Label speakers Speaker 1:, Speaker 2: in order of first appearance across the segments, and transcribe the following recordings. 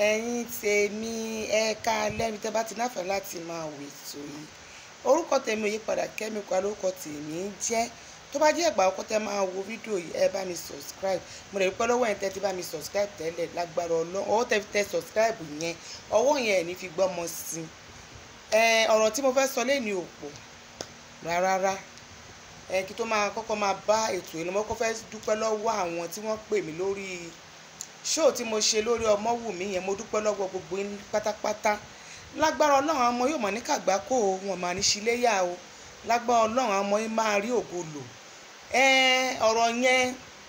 Speaker 1: ẹ̀yin tèmi ẹ̀ka lẹ́mi tẹ́ bá ti náfẹ̀ẹ́ láti máa wò ètò yìí orúkọ tèmi ò yí padà kẹ́mi pa lórúkọ tèmi ń jẹ́ tó bá jẹ́ ìgbà ọkọ tẹ́ máa wo fídíò yìí ẹ bá mi subscribe mo lè rí pẹ́ lọ́wọ́ yẹn tẹ́ ti bá mi subscribe tẹ́lẹ̀ lágbára ọlọ́run ọwọ́ tẹ́ fi tẹ subscribe yẹn ọwọ́ yẹn ẹ̀ ní fi gbọ́mọ sí i ọ̀rọ̀ tí mo fẹ́ sọ lẹ́ni òpò rárá kí tó máa kọ́kọ́ máa bá ètò yìí lọ mo kọ́ fẹ́ dúpẹ́ lọ́wọ́ àwọn tí wọ́n pè mí lórí ṣóò tí mo ṣe lórí ọmọwùmí yẹn mo dúpẹ́ lọ́wọ́ gbogbo yín pátápátá lágbára ọlọ́run àwọn ọmọ yóò mọ̀ ní kàgbákò o wọn máa ní ṣíléyà o lágbára ọlọ́run àwọn ọmọ yín máa rí ògo lò ọ̀rọ̀ yẹn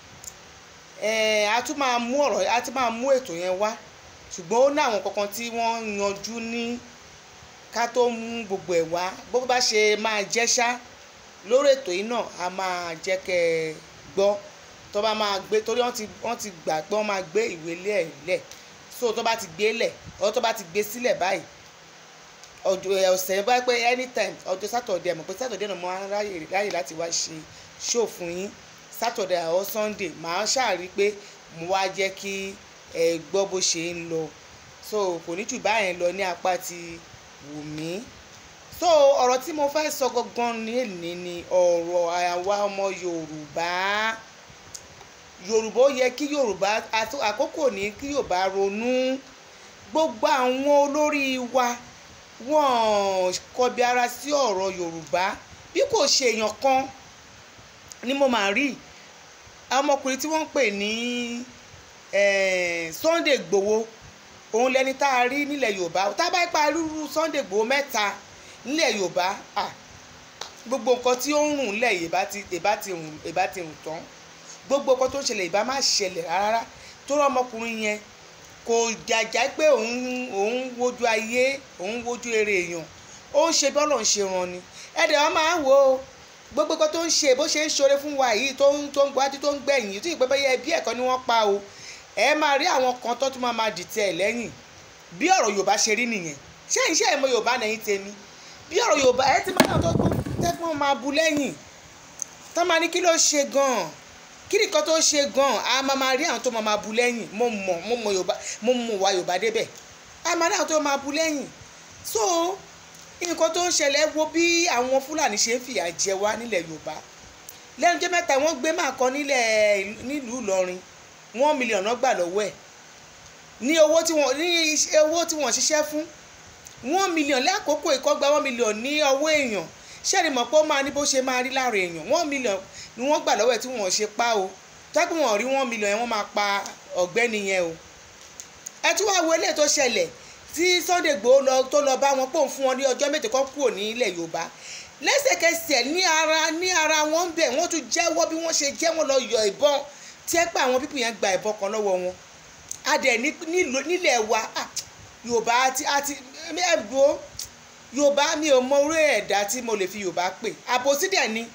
Speaker 1: a tún máa mú ọ̀rọ̀ a tún máa mú ètò yẹn wá ṣùgbọ́n ó ní àwọn kankan tí wọ́n yanjú ní ká tó mú gbogbo ẹ̀ wá bó bá ṣe máa jẹ́ ṣá lórí ètò yìí náà a máa jẹ́ kẹ́ ẹ gbọ́ tó bá máa gbé torí wọ́n ti wọ́n ti gbà pé wọ́n máa gbé ìwé lẹ̀ lẹ̀ so tó bá ti gbé lẹ̀ ọ tó bá ti gbé sílẹ̀ báyìí ọjọ́ ọ̀sẹ̀ bá pé anytime ọjọ́ sátọ̀dẹ̀ mọ̀ pé sátọ̀dẹ̀ náà mo máa ń ráyè láti wá ṣe show fún yín sátọ̀dẹ̀ àwọn sunday màá ṣàrí pé mo wá jẹ́ kí ẹ gbọ́ bó ṣe ń lọ so kò ní jù báyẹn lọ ní apá ti wù mí so ọ̀rọ̀ tí mo fẹ́ sọ gangan ní èní ni ọ̀rọ̀ àwa ọmọ yorùbá yorùbá ó yẹ kí yorùbá àkókò ní kí yorùbá ronú gbogbo àwọn olórí wa wọ́n kọbi ara sí ọ̀rọ̀ yorùbá bí kò ṣe èèyàn kan ni mo máa rí ọmọkùnrin tí wọ́n ń pè ní Sunday Igboho òun lẹni tá a rí nílẹ̀ yorùbá tá a bá pa rúru Sunday Igboho mẹ́ta nílẹ̀ yorùbá gbogbo nǹkan tí ó ń rùn lẹ̀ ìbá ti ìbá ti rùn ìbá ti rùn tán gbogbo nǹkan tó ń ṣẹlẹ̀ ìbá má ṣẹlẹ̀ rárá tó rọ ọmọkùnrin yẹn kò jàjà pé òun òun wojú ayé òun wojú eré èèyàn ó ń ṣe bí Ọlọ́run ṣe rán ni ẹ̀dẹ̀ wọn máa ń wo gbogbo nǹkan tó ń ṣe bó ṣe ń ṣoore fún wa yìí tó ń tó ń gbájú tó ń gbẹ̀yìn tó ìpẹ́ bẹ́yẹ ẹbí ẹ̀kọ́ ni wọ́n pa o ẹ máa rí àwọn kan tó tún máa máa dìtẹ̀ ẹ̀ lẹ́yìn bí ọ̀rọ̀ Yorùbá ṣe rí nìyẹn ṣé ìṣe ìmọ̀ Yorùbá nẹ̀yìn tèmi bí ọ̀rọ̀ Yorùbá ẹ ti máa náà tó tẹ́gbọ́n máa bu lẹ́yìn tó máa ní kí ló ṣe gan-an kí ni nǹkan tó ṣe gan-an a máa máa rí àwọn tó máa máa bu lẹ́yìn mo mọ̀ mo mọ̀ Yorùbá mo mọ̀ wá Yorùbá débẹ̀ a máa rí àwọn tó máa bu lẹ́yìn so nǹkan tó ń ṣẹlẹ̀ wo bí àwọn Fúlàní ṣe ń fìyà jẹ wá nílẹ̀ Yorùbá lẹ́nu jẹ́ mẹ́ta wọ́n gbé máa kan nílẹ̀ nílùú Ìlọrin wọ́n mílíọ̀nù gbà lọ́wọ́ ẹ̀ ní owó tí wọ́n ní owó tí wọ́n ṣiṣẹ́ fún wọ́n mílíọ̀nù lákòókò ìkọ́gba wọ́n mílíọ̀nù ní ọwọ́ èèyàn ṣẹ́ni mọ̀ pé ó máa ní bó ṣe máa rí lára èèyàn wọ́n mílíọ̀nù ni wọ́n gbà lọ́wọ́ ẹ̀ tí wọ́n ṣe pa o tẹ́kùn wọn rí wọ́n mílíọ̀nù yẹn wọ́n máa pa ọ̀gbẹ́ni yẹn o ẹ tún wá wo eléyìí tó ṣẹlẹ̀ tí Sunday Igboho lọ tó lọ bá wọn pòun fún wọn ní ọjọ́ méje kan kúrò ní ilẹ̀ Yorùbá lẹ́sẹ̀kẹsẹ̀ ní ara ní ara wọn bẹ̀ wọ́n tún jẹ́wọ́ bí wọ́n ṣe jẹ́ wọn lọ yọ ìbọn tí ẹ pé àwọn pípù yẹn gba ìbọn kan lọ́wọ́ wọn adẹ̀ nílẹ̀ wa Yorùbá àti àti ẹ̀gbọ́ Yorùbá mi ò mọ orí ẹ̀dá tí mo lè fi Yorùbá pè àbòsí dẹ̀ ni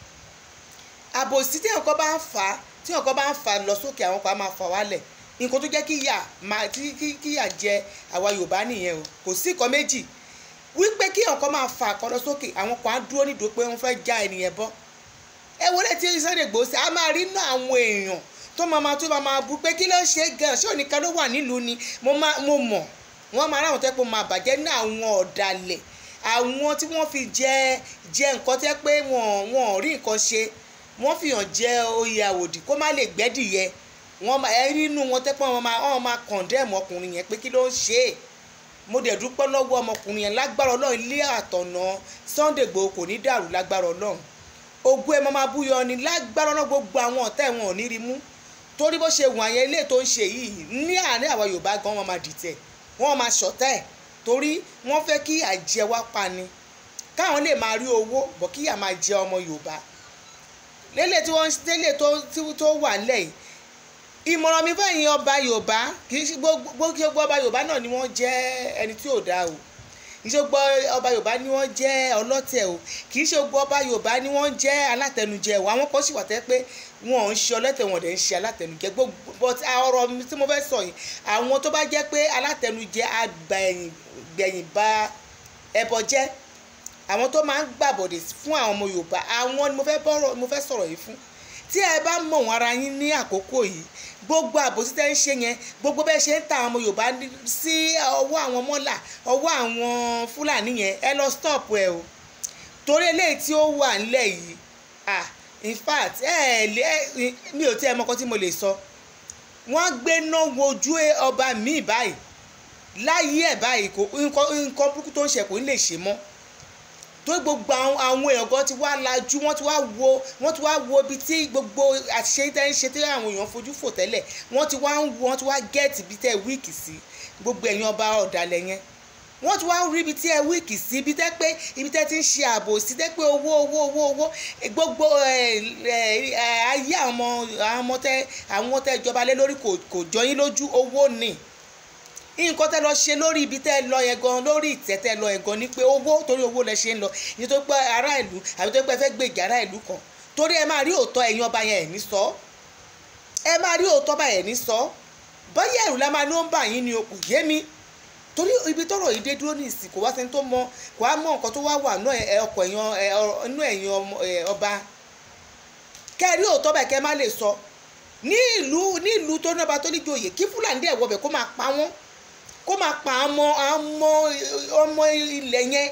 Speaker 1: àbòsí tí nǹkan bá ń fà á tí nǹkan bá ń fà lọ sókè àwọn kan máa fà wálẹ̀ nǹkan tó jẹ́ kí yà máa tí kí yà jẹ àwa Yorùbá nìyẹn o kò sí nǹkan méjì wípé kí nǹkan máa fà kọ́ lọ sókè àwọn kan á dúró nídòó pé wọ́n fẹ́ já ènìyàn bọ́ ẹ wọlé tí Sunday Igboho ṣe a máa rí inú àwọn èèyàn tó máa máa tó máa máa bu pé kí ló ṣe gan ṣé òníkan ló wà nílùú ni mo mọ̀ wọ́n máa ráwọn tó pé máa bàjẹ́ ní àwọn ọ̀dàlẹ̀ àwọn tí wọ́n fi jẹ jẹ nǹkan tẹ́ pé wọ́n wọ́n rí nǹkan ṣe wọ́n fi hàn jẹ oyè àwòdì kó má lè gbẹ́dìyẹ wọ́n máa ẹ rí inú wọn tẹ́ pé wọ́n máa wọ́n máa kọ̀ndẹ́ẹ̀mù ọkùnrin yẹn pé kí ló ń ṣe é mo dẹ̀ dúpẹ́ lọ́wọ́ ọmọkùnrin yẹn lágbára ọlọ́run ilé àtọ̀nà Sunday Igboho kò ní dàrú lágbára ọlọ́run ogun ẹ̀ máa búyọ ni lágbára ọlọ́run gbogbo àwọn ọ̀tá ẹ̀ wọn ò ní rí mú torí bó ṣe wọ̀n yẹn ilé tó ń ṣe yìí ní àárín àwa Yorùbá gan wọn máa dìtẹ̀ wọn máa ṣọ̀tá ẹ̀ torí wọ́n fẹ́ kí àjẹ wá pa ni káwọn lè máa rí owó bọ̀ kíyà máa jẹ ọmọ Yorùbá lélẹ̀ tí wọ́n tẹ́lẹ̀ tó wà nílẹ̀ yìí ìmọ̀ràn mi fẹ́yìn ọba Yorùbá kì í ṣe gbogbo ọba Yorùbá náà ni wọ́n jẹ́ ẹni tí ò dáa o kì í ṣe gbogbo ọba Yorùbá ni wọ́n jẹ́ ọlọ́tẹ̀ o kì í ṣe gbogbo ọba Yorùbá ni wọ́n jẹ́ alátẹnujẹ o àwọn kan sì wà tẹ́ pé wọn ò ń ṣe ọlọ́tẹ̀ wọn ò dẹ̀ ń ṣe alátẹnujẹ gbogbo but ọ̀rọ̀ tí mo fẹ́ sọ yìí àwọn tó bá jẹ́ pé alátẹnujẹ àgbẹ̀yìn bá ẹbọ jẹ́ àwọn tó máa ń gbàbọ̀dẹ̀ fún àwọn ọmọ Yorùbá àwọn ni mo fẹ́ bọ́rọ̀ mo fẹ́ sọ̀rọ̀ yìí fún tí ẹ bá mọ̀ wọ́n ara yín ní àkókò yìí gbogbo àbòsí tẹ́ ń ṣe yẹn gbogbo bẹ́ẹ̀ ṣe ń ta àwọn ọmọ yorùbá sí ọwọ́ àwọn mọ́là ọwọ́ àwọn fúlàní yẹn ẹ lọ stop ẹ o torí eléyìí tí ó wà nílẹ̀ yìí ah in fact ẹ ẹ mi ò tí ẹ mọ́kọ́ tí mo lè sọ wọ́n gbé náà wojú ọba míì báyìí láyé ẹ̀ báyìí kò nǹkan burúkú tó ń ṣe kò ní lè ṣe mọ́ tó gbogbo àwọn èèyàn gan ti wá lajú wọ́n ti wá wo wọ́n ti wá wo ibi tí gbogbo àṣìṣe tẹ́ ń ṣe tí àwọn èèyàn fojú fò tẹ́lẹ̀ wọ́n ti wá ń wo wọ́n ti wá gẹ́ẹ̀tì ibi tẹ́ wíìkì sí gbogbo ẹ̀yin ọba ọ̀dàlẹ̀ yẹn wọ́n ti wá rí ibi tí ẹ wíìkì sí ibi tẹ́ pé ibi tẹ́ ti ń ṣe ààbò sí tẹ́ pé owó owó owó owó gbogbo ayé àwọn ọmọ àwọn ọmọ tẹ́ àwọn tẹ́ ìjọba lé lórí kò jọ yín lójú owó ni nǹkan tẹ́ lọ ṣe lórí ibi tẹ́ lọ yẹn gan lórí ìtẹ́ tẹ́ lọ yẹn gan ni pé owó torí owó lẹ ṣe ń lọ ìyẹn tó pẹ́ ará ìlú àbí tó pẹ́ fẹ́ gbèjà ará ìlú kan torí ẹ máa rí òótọ́ ẹ̀yin ọba yẹn ẹ̀ ní sọ ẹ máa rí òótọ́ bá ẹ̀ ní sọ bọ́yá ẹ̀rù la máa ní ó ń bà yín ni o kò yé mi torí ibi tọ́rọ̀ yìí dé dúró ní ìsìn kò wá sẹ́ni tó mọ kò wá mọ nǹkan tó wá wà nú ọkọ̀ ẹ̀yàn nú ẹ̀yìn ọba kẹ́ rí òótọ́ bá kẹ́ má lè sọ ní ìlú ní ìlú tó ní ọba tó ní joyè kí fúlàní dẹ̀ wọbẹ̀ kó máa pa wọ́n kó máa pa ọmọ ọmọ ọmọ ilẹ̀ yẹn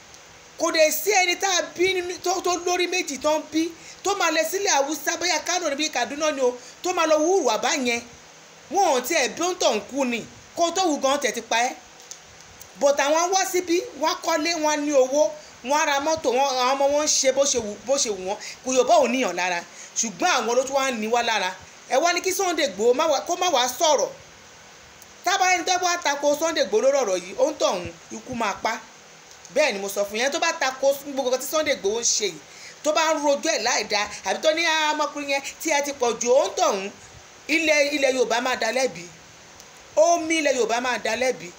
Speaker 1: kò dẹ̀ sí ẹni tá a bí tó lórí méjì tó ń bí tó máa lọ sílẹ̀ haúsá bóyá kánò níbi kaduna ni o tó máa lọ wúrù àbá yẹn wọn ò tiẹ̀ bí ó ń tọ̀ ń kú ni kó tó wù gan tẹ̀ ti pa ẹ́ bọ̀tà wọn wá síbí wọn kọ́lé wọn ní owó wọn ra mọ́tò wọn àwọn ọmọ wọn ń ṣe bó ṣe wù bó ṣe wù wọn kò yóò bá òun níyàn lára ṣùgbọ́n àwọn ló tún wá ń ní wá lára ẹ wá ní kí Sunday Igboho kó má wàá sọ̀rọ̀ tábà ẹni tó bá tako Sunday Igboho lórí ọ̀rọ̀ yìí ó ń tọ̀ ọ̀hún ikú máa pa bẹ́ẹ̀ ni mo sọ fún yẹn tó bá tako gbogbo nǹkan tí Sunday Igboho ń ṣe yìí tó bá ń rojọ́ ẹ̀ láì dáa àbí tó ní ọmọkùnrin yẹn tí ẹ ti pọ̀ jù ó ń tọ̀ ọ̀hún ilẹ̀ ilẹ̀ Yorùbá máa da lẹ́bi omi ilẹ̀ Yorùbá máa da lẹ́bi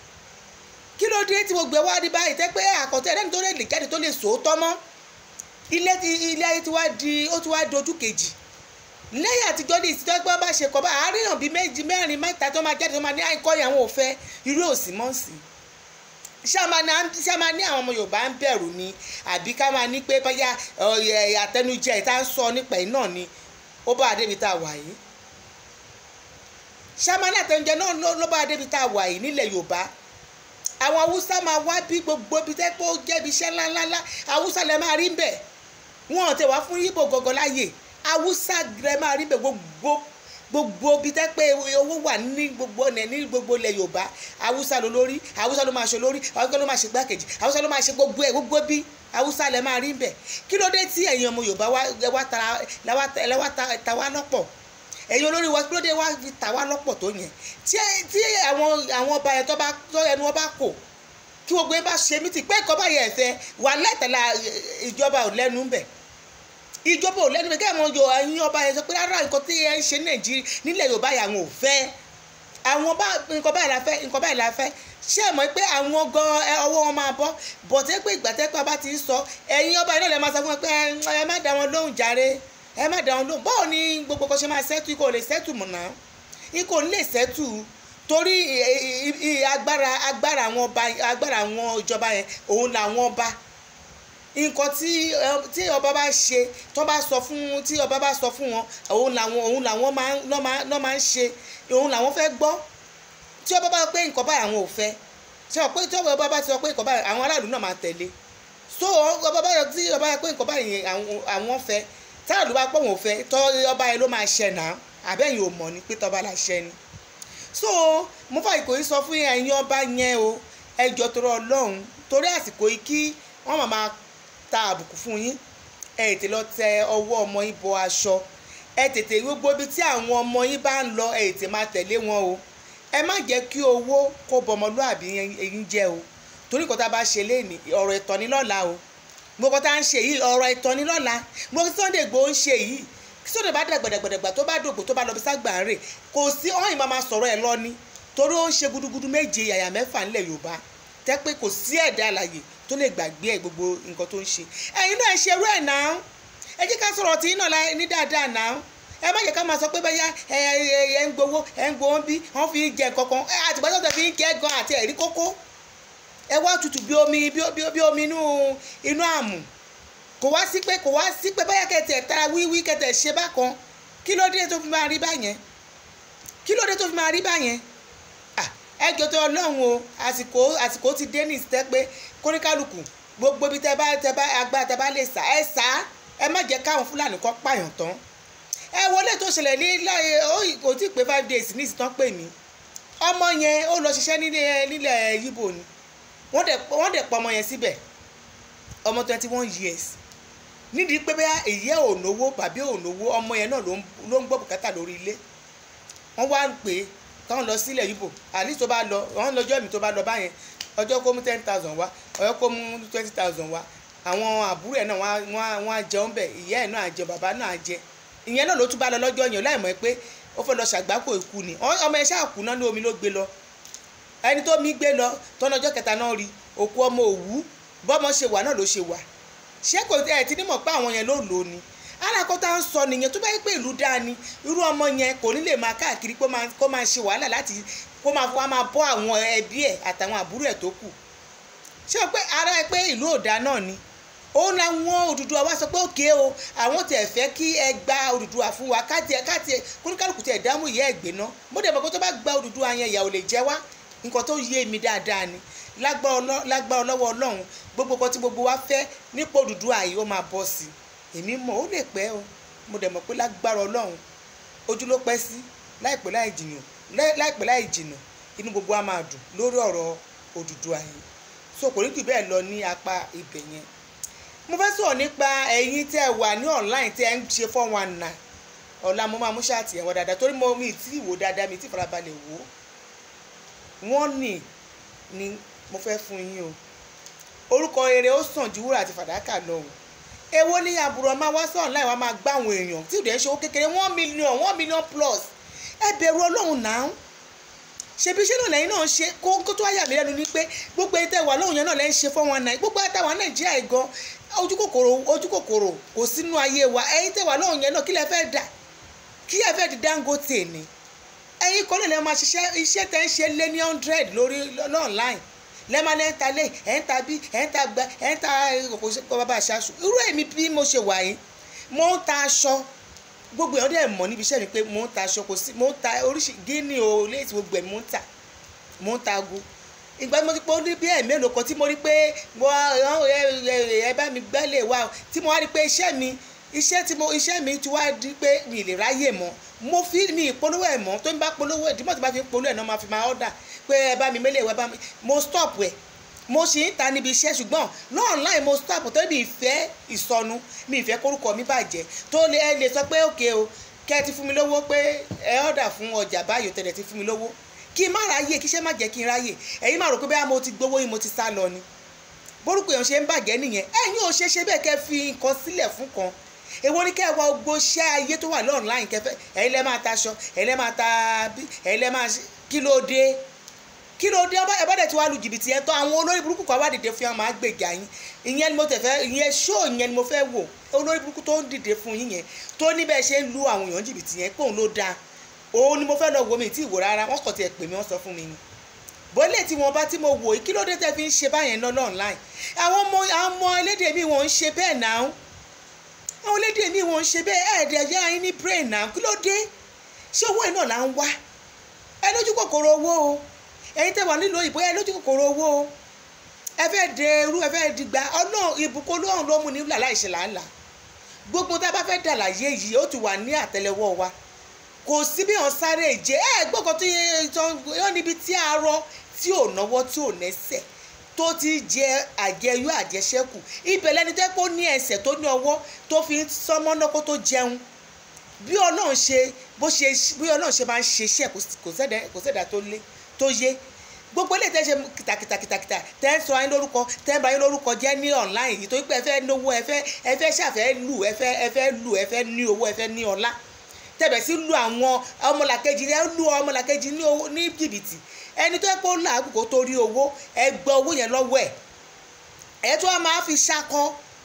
Speaker 1: kí ló dé tí mo gbé wá ní báyìí tẹ́ pé àkọ́tẹ́ ẹlẹ́ni tó lè lè jáde tó lè sòótọ́ mọ́ ilé ti ilé ayé ti wá di ó ti wá dojú kejì lẹ́yìn àtijọ́ ní ìsìtọ́ pé wọ́n bá ṣe kọ́ bá àárín hàn bíi méjì mẹ́rin mẹ́ta tó máa jáde tó máa ní àìkọ́ ìyàwó òfẹ́ irú òsì mọ́ sí ṣé a máa ní àwọn ọmọ Yorùbá ń bẹ̀rù ni àbí ká máa ní pé báyà àtẹnujẹ ìta ń sọ nípa ẹ̀ náà ni ó bá adébi tá a wà yìí ṣé a máa ní àtẹnujẹ náà ló bá adébi tá a wà yìí nílẹ̀ Yorùbá àwọn haúsá máa wá bí gbogbo ibi tẹ́ pé ó jẹ́bi iṣẹ́ ńláńlá haúsá lẹ máa rí ń bẹ̀ wọn ò tẹ̀ wá fún yíbò gọ́gọ́ láàyè haúsá rẹ máa rí bẹ̀ gbogbo gbogbo ibi tẹ́ pé owó wà ní gbogbo ọ̀nà ní gbogbo ilẹ̀ yorùbá haúsá ló lórí haúsá ló máa ṣe lórí haúsá ló máa ṣe gbákejì haúsá ló máa ṣe gbogbo ẹ̀ gbogbo bí haúsá lẹ máa rí bẹ̀ kí ló dé tí ẹ̀yin ọmọ yorùbá wá ta wá lọ́pọ̀ ẹ̀yin olórí wa kí ló dé wá fi tà wá lọ́pọ̀ tó yẹn tí àwọn àwọn ọba yẹn tó bá tó ẹnu wọn bá kò kí gbogbo yẹn bá ṣe mí ti pé ẹ̀kọ́ báyẹn ẹ̀fẹ́ wà lẹ́tẹ̀lá ìjọba ò lẹ́nu bẹ̀ ìjọba ò lẹ́nu bẹ̀ kí àwọn yọ ẹ̀yin ọba yẹn sọ pé rárá nǹkan tí ẹ ń ṣe nàìjíríà nílẹ̀ yorùbá yẹn àwọn ò fẹ́ àwọn bá nǹkan báyìí la fẹ́ nǹkan báyìí la fẹ́ ṣé ẹ mọ̀ pé àwọn gan ọwọ́ wọn máa bọ́ bọ̀tẹ́ pé ìgbà tẹ́ pé a bá ti ń sọ ẹ̀yin ọba yẹn náà lè máa sọ fún wọn pé ẹ má dá wọn lóhùn jàre ẹ má dá wọn lóhùn báwo ni gbogbo kan ṣe máa ṣẹ́tù kò lè ṣẹ́tù mọ̀ náà ikò ń lè ṣẹ́tù torí agbára agbára àwọn ọba agbára àwọn ìjọba yẹn òun làwọn ọba nǹkan tí tí ọba bá ṣe tó bá sọ fún tí ọba bá sọ fún wọn òun làwọn òun làwọn máa lọ́ máa ń ṣe òun làwọn fẹ́ gbọ́ tí ọba bá pé nǹkan báyìí àwọn ò fẹ́ ṣe wọ́n pé tí ọba bá ti sọ pé nǹkan báyìí àwọn aráàlú náà máa tẹ̀lé so ọba bá tí ọba yẹ pé nǹkan báyìí àwọn fẹ́ táàlú bá pọ̀ wọ́n fẹ́ tọ́ ọba yẹn ló máa ṣẹ náà àbẹ́yìn ò mọ̀ ni pé tọ́ba la ṣẹ ni so mo fà ìkòyí sọ fún ẹ̀yin ọba yẹn o ẹjọ́ torọ ọlọ́run torí àsìkò yìí kí wọ́n máa máa ta àbùkù fún yín ẹ tètè lọ tẹ ọwọ́ ọmọ yín bọ aṣọ ẹ tètè gbogbo ibi tí àwọn ọmọ yín bá ń lọ ẹ tètè máa tẹ̀lé wọn o ẹ má jẹ́ kí owó kó bọmọlúàbí yín jẹ́ o torí nǹkan tá a bá ṣe léèní ọ̀rọ̀ ìtọ́ni lọ́la o gbogbo tá à ń ṣe yìí ọ̀rọ̀ ìtọ́ni lọ́la gbogbo Sunday Igboho ń ṣe yìí sọ́dọ̀ bá dàgbàdàgbàdàgbà tó bá dògbò tó bá lọ bí ságbà ń rè kò sí ọ̀hìn máa máa sọ̀rọ̀ ẹ̀ lọ ni torí ó ń ṣe gudugudu méje yàyà mẹ́fà nílẹ̀ Yorùbá tẹ́ pé kò sí ẹ̀dá àlàyé tó lè gbàgbé ẹ̀ gbogbo nǹkan tó ń ṣe ẹ̀yin náà ṣe irú ẹ̀ náà ẹ jẹ́ ká sọ̀rọ̀ tí iná ní dáadáa náà ẹ má jẹ́ ká máa sọ pé bẹ́yà ẹ ẹ ń gbowó ẹ ń gbowó ń bí wọ́n fi ń jẹ nǹkan kan àtìgbà tó tẹ̀ fi ń kẹ́ gan àti ẹ̀rí kókó ẹ wá tutù bí omi bí omi inú inú àmù kò wá sí pé kò wá sí pé báyà kẹtẹ tara wíwí kẹtẹ ṣe bákan kí ló dé tó fi máa rí báyẹn kí ló dé tó fi máa rí báyẹn ẹjọ́ tó ọlọ́run o àsìkò àsìkò ti dé ní ìsìtẹ́ pé kóníkálukú gbogbo ibi tẹ bá tẹ bá agbára tẹ bá lè sá ẹ sá ẹ má jẹ́ káwọn fúlàní kan pààyàn tán ẹ wọlé tó ṣẹlẹ̀ ní láyé ó kò tí ì pé five days ní ìsìtàn pè mí ọmọ yẹn ó lọ ṣiṣẹ́ nílẹ̀ nílẹ̀ yíbò ni wọ́n dẹ̀ wọ́n dẹ̀ pa ọmọ yẹn síbẹ̀ ọmọ twenty one years nídìí pé bẹ́ẹ̀ èyí ẹ̀ ò náwó bàbí ò náwó ọmọ yẹn náà ló ń gbọ́ bùkátà lórí ilé wọ́n wá ń pè é táwọn lọ sílẹ̀ yíbò àní tó bá lọ wọ́n lọ́jọ́ mi tó bá lọ báyẹn ọjọ́ kó mú ten thousand wá ọjọ́ kó mú twenty thousand wá àwọn àbúrò ẹ̀ náà wọ́n á jẹun bẹ̀ ìyá ẹ̀ náà á jẹ bàbá náà á jẹ ìyẹn náà ló tún bá lọ lọ́jọ́ yẹn láì mọ̀ pé ó fẹ́ lọ ṣàgbákò ikú ni ọmọ ẹ̀ ṣáà kú náà ní omi ló gbé lọ ẹni tó mi gbé lọ tọ́nà ọjọ́ kẹta náà rí òkú ọmọ òwú bọ́mọ ṣe wà náà ló ṣe wà ṣé kò ẹ̀ ti ní mọ̀ pé àwọn yẹn ló lò ó ni alákọ̀ọ́ta ń sọ nìyẹn tó bá yẹ pé ìlú dáa ni irú ọmọ yẹn kò ní lè máa káàkiri kó máa ṣe wàhálà láti kó máa wá máa bọ́ àwọn ẹbí ẹ̀ àtàwọn àbúrò ẹ̀ tó kù ṣé o pé ara ẹ pé ìlú òdà náà ni òun làwọn Odùduwà wá sọ pé òkè o àwọn tẹ̀ fẹ́ kí ẹ gba Odùduwà fún wa káàtì ẹ káàtì ẹ kóníkálùkù tẹ̀ dámú ìyá ẹ̀ gbé ná mo dẹ̀ mọ̀ pé tó bá gba Odùduwà yẹn ìyà ò lè jẹ wá nǹkan tó yé mi dáadáa ni lágbára ọlọ́wọ́ Ọlọ́run gbogbo nǹkan tí gbogbo wa fẹ́ nípò Odùduwà yìí ó máa bọ́ sí i èmi mọ̀ ó lè pẹ́ o mo dẹ̀ mọ̀ pé lágbára ọlọ́run ojú ló pẹ́ sí láìpẹ́ láì jìnnà láìpẹ́ láì jìnnà inú gbogbo wa máa dùn lórí ọ̀rọ̀ Odùduwà yìí so kò ní jù bẹ́ẹ̀ lọ ní apá ibẹ̀ yẹn mo fẹ́ sọ̀rọ̀ nípa ẹ̀yin tẹ́ ẹ wà ní online tẹ́ ẹ ń ṣe four one nine ọ̀la mo máa mú ṣáàtì ẹ̀wọ̀n dáadáa torí mo mi tí ì wò dáadáa mi tí ì farabalẹ̀ wò ó wọ́n nì ni mo fẹ́ fún yín o orúkọ rere ó sàn ju wúrà àti fàdákà lọ o èwo ní àbúrò máa wá sọ̀rọ̀ láì wá máa gbá àwọn èèyàn tí ìdẹ́ ń ṣe owó kékeré one million one million plus ẹ bẹ̀rù ọlọ́run náà ṣebí iṣẹ́ náà lẹ́yìn náà ṣe kó kó tó wáyà mí lẹ́nu ni pé gbogbo ẹni tẹ́ wà lóhùn yẹn náà lẹ́ ń ṣe fún wọn náà gbogbo ẹni tẹ́ wà nàìjíríà yìí gan ojú kòkòrò ojú kòkòrò kò sínú ayé wa ẹ̀yin tẹ́ wà lóhùn yẹn náà kí lẹ fẹ́ dà kí ẹ fẹ́ di Dangote ni ẹ̀yin kan náà lè máa ṣiṣẹ́ iṣẹ́ tẹ́ ń ṣe lé ní hundred lórí online lẹ́ẹ̀ma lẹ́ ń ta lé ẹ̀ ń ta bí ẹ̀ ń ta gbẹ ẹ̀ ń ta kò bàbá àṣàṣù irú èmi bí mo ṣe wà yìí mo ń ta aṣọ gbogbo èèyàn dẹ̀ mọ̀ níbi iṣẹ́ mi pé mo ń ta aṣọ kò sí mo ń ta oríṣi gíní o léèsì gbogbo ẹ̀ mo ń tà mo ń ta ago ìgbà tí mo ti pé ó ní bí ẹ̀ mélòó kan tí mo rí pé ẹ bá mi gbẹ́lẹ̀ wá tí mo wá rí pé iṣẹ́ mi iṣẹ́ tí mo iṣẹ́ mi ti wá di pé mi lè ráyè mọ́ mo fi mi ìpolówó ẹ̀ mọ́ tó ń bá polówó ẹ̀ dímọ̀ tí bá fi polówó ẹ̀ náà máa fi máa ọ́dà pé ẹ bá mi mélèé wá bá mi mo stop ẹ̀ mo sì ń ta níbi iṣẹ́ ṣùgbọ́n lọ́ọ̀nláì mo stop tó mi ìfẹ́ ìsọnù mi ìfẹ́ kórúkọ mi bàjẹ́ tó lè ẹ lè sọ pé òkè o kẹ́ ẹ ti fún mi lówó pé ẹ ọ̀dà fún ọjà báyìí tẹ̀lẹ̀ ti fún mi lówó kí n má ráyè kí iṣẹ́ má jẹ́ kí n ráyè ẹ̀yin má rò pé bẹ́ẹ̀ mo ti gbowó yín mo ti sá lọ ni borúkọ èèyàn ṣe ń bàjẹ́ nìyẹn ẹ̀yin ò ṣe ṣe bẹ́ẹ̀ kẹ́ fi nǹkan sílẹ̀ fún kan èwo ni kẹ́ ẹ wá gbogbo iṣẹ́ ayé tó wà lọ́ọ̀nláìn kẹfẹ́ ẹ̀yin lẹ́ máa taṣọ ẹ̀yin lẹ́ máa ta ẹ̀yin lẹ́ máa kí ló dé kí ló dé ẹ bá dẹ̀ tí wàá lu jìbìtì yẹn tán àwọn olórí burúkú kan wá dìde fún yàn máa gbèjà yín ìyẹn ni mo tẹ̀ fẹ́ ìyẹn ṣó ìyẹn ni mo fẹ́ wò olórí burúkú tó ń dìde fún yín yẹn tó ní bẹ́ẹ̀ ṣe ń lu àwọn èèyàn jìbìtì yẹn pé òun ló dáa òun ni mo fẹ́ lọ wo mi tí ìwò rárá wọ́n kàn tiẹ̀ pè mí wọ́n sọ fún mi ni bọ́lẹ̀ tí wọ́n bá tí mo wò kí ló dé tẹ́ fi ń ṣe báyẹn náà online àwọn ọmọ àwọn ọmọ elédè mi wọ́n ń ṣe bẹ́ẹ̀ náà àwọn elédè mi wọ́n ń ṣe bẹ́ẹ̀ ẹ̀ẹ́dẹ̀ yá yín ní brain náà kí ló dé ṣé owó iná là ń wá ẹ lójú kòkòrò owó o ẹ̀yin tẹ́ wà nílùú òyìnbó ẹ lójú kòkòrò owó o ẹ fẹ́ de irú ẹ fẹ́ dìgbà ọlọ́run ìbùkún olóhùn ló mú ní wúlà láìṣe làálàá gbogbo tá a bá fẹ́ dà láyé yìí ó ti wà ní àtẹ́lẹwọ́ wa kò sí bí wọn sáré ìjẹ ẹ gbọ́kàn tó yẹ yọ níbi tí a rọ tí ò náwó tí ò nẹ́sẹ̀ tó ti jẹ àjẹyó àjẹṣẹ́kù ibẹ̀ lẹni tẹ́ kó ní ẹsẹ̀ tó ní ọwọ́ tó fi sọmọ́ náà kó tó jẹun bí ọlọ́run ṣe bó ṣe bí ọlọ́run ṣe máa ń ṣe iṣẹ́ kò sẹ́dá tó lé tó yé gbogbo ilé tẹ́ ṣe kìtàkìtàkìtà tẹ́ ń sọ ayé lórúkọ tẹ́ ń ba ayé lórúkọ jẹ́ ní online yìí torí pé ẹ fẹ́ náwó ẹ fẹ́ ẹ fẹ́ ṣàfẹ́ lù ẹ fẹ́ ẹ fẹ́ lù ẹ fẹ́ ní owó ẹ fẹ́ ní ọlá tẹ̀bẹ̀ sí lu àwọn ọmọlàkejì ẹ lu ọmọlàkejì ní jìbìtì ẹni tó yẹ kó làágùn kó torí owó ẹ gbọ́ owó yẹn lọ́wọ́ ẹ̀ ẹ tó wá máa fi ṣakọ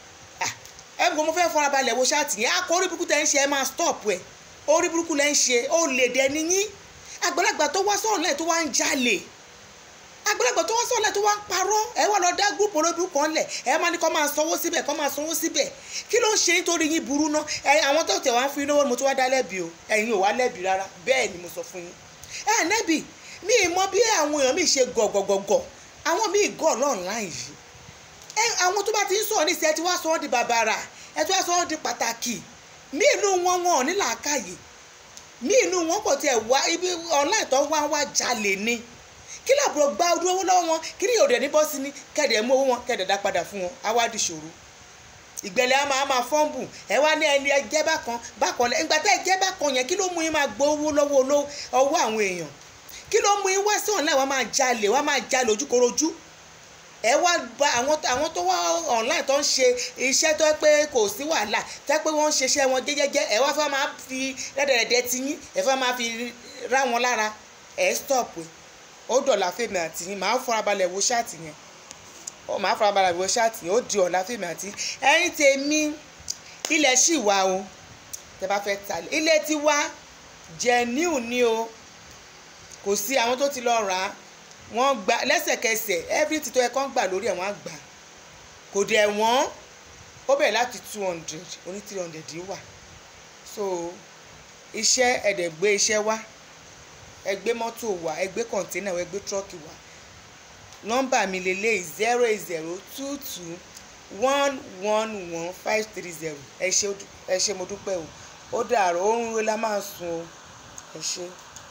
Speaker 1: ẹ gbọ́ mo fẹ́ farabalẹ̀ wo ṣáàtì yẹn akọ orí burúkú tẹ́ ń ṣe ẹ máa stop ẹ orí burúkú lẹ́ ń ṣe ó lè dẹ níyín àgbàlagbà tó wá sọ̀rọ̀ náà tó wá ń jalè àgbàlagbà tó wá sọ̀lẹ̀ tó wá ń parọ́ ẹ wá lọ dá gúrùpù olóbìnrin kan lẹ̀ ẹ máa ní kó máa sanwó síbẹ̀ kó máa sanwó síbẹ̀ kí ló ń ṣe nítorí yín burú ná ẹ àwọn tó tẹ̀ wá ń fi lówó mo tún wá dá lẹ́bi o ẹ̀yin ò wá lẹ́bi rárá bẹ́ẹ̀ ni mo sọ fún yín ẹ nẹ́bi mi ì mọ bí àwọn èèyàn mi ṣe gọ̀gọ̀gọ̀gọ̀ àwọn mi ì gọ̀ lọ́ọ̀láì yìí ẹ àwọn tó bá ti ń sọ̀rọ̀ níṣẹ́ ẹ ti wá sọ ọ́ di bàbàrà ẹ ti wá sọ ọ́ di pàtàkì mí inú wọn wọn ò ní làákàyè mí inú wọn kò tiẹ̀ wá ibi online tó wá wá jalè ni kí làbúrò gba ojú owó lọ́wọ́ wọn kí ni òde ní bọ́sí ní kẹ̀dẹ̀ mú owó wọn kẹ̀dẹ̀ dá padà fún wọn á wá di ṣòro ìgbẹ́lẹ̀ á máa máa fọ́ǹbù ẹ wá ní ẹni ẹjẹ́ bákan bákan lẹ́ ìgbà tẹ́ ẹjẹ́ bákan yẹn kí ló mú yín máa gbọ́ owó lọ́wọ́ ọwọ́ àwọn èèyàn kí ló mú yín wá sí online wá máa jalè wá máa jalè ojúkorojú ẹ wá gba àwọn àwọn tó wá online tó ń ṣe iṣẹ́ tó pé kò sí wàhálà tó pé wọ́n ń ṣe iṣẹ́ wọn jẹ́jẹ́jẹ́ ẹ wá fẹ́ máa fi rẹ́dẹ̀rẹ́dẹ́ ti yín ẹ fẹ́ máa fi rá wọn lára ẹ stop ó dọ̀là fèmí àti yín màá farabalẹ̀ wo ṣáàtì yẹn ó màá farabalẹ̀ wo ṣáàtì yẹn ó di ọ̀la fèmí àti ẹ̀yin tèmi ilẹ̀ ṣì wà o tẹ bá fẹ́ ta ilé ti wá genuine ni o kò sí àwọn tó ti lọ rà á wọ́n gba lẹ́sẹ̀kẹsẹ̀ everything tó yẹ kán gbà lórí ẹ̀ wọ́n á gbà kò dẹ̀ wọ́n ó bẹ̀rẹ̀ láti two hundred oní three hundred wà so iṣẹ́ ẹ̀dẹ̀ gbé iṣẹ́ wá ẹ gbé mọ́tò wá ẹ gbé kọ̀ǹténà wá ẹ gbé tírọ́ọ̀kì wá nọ́mbà mi lélẹ̀ zero eight zero two two one one one five three zero ẹ ṣé mo dúpẹ́ o ó dàárọ̀ oorun wo la máa sùn o ẹ ṣé.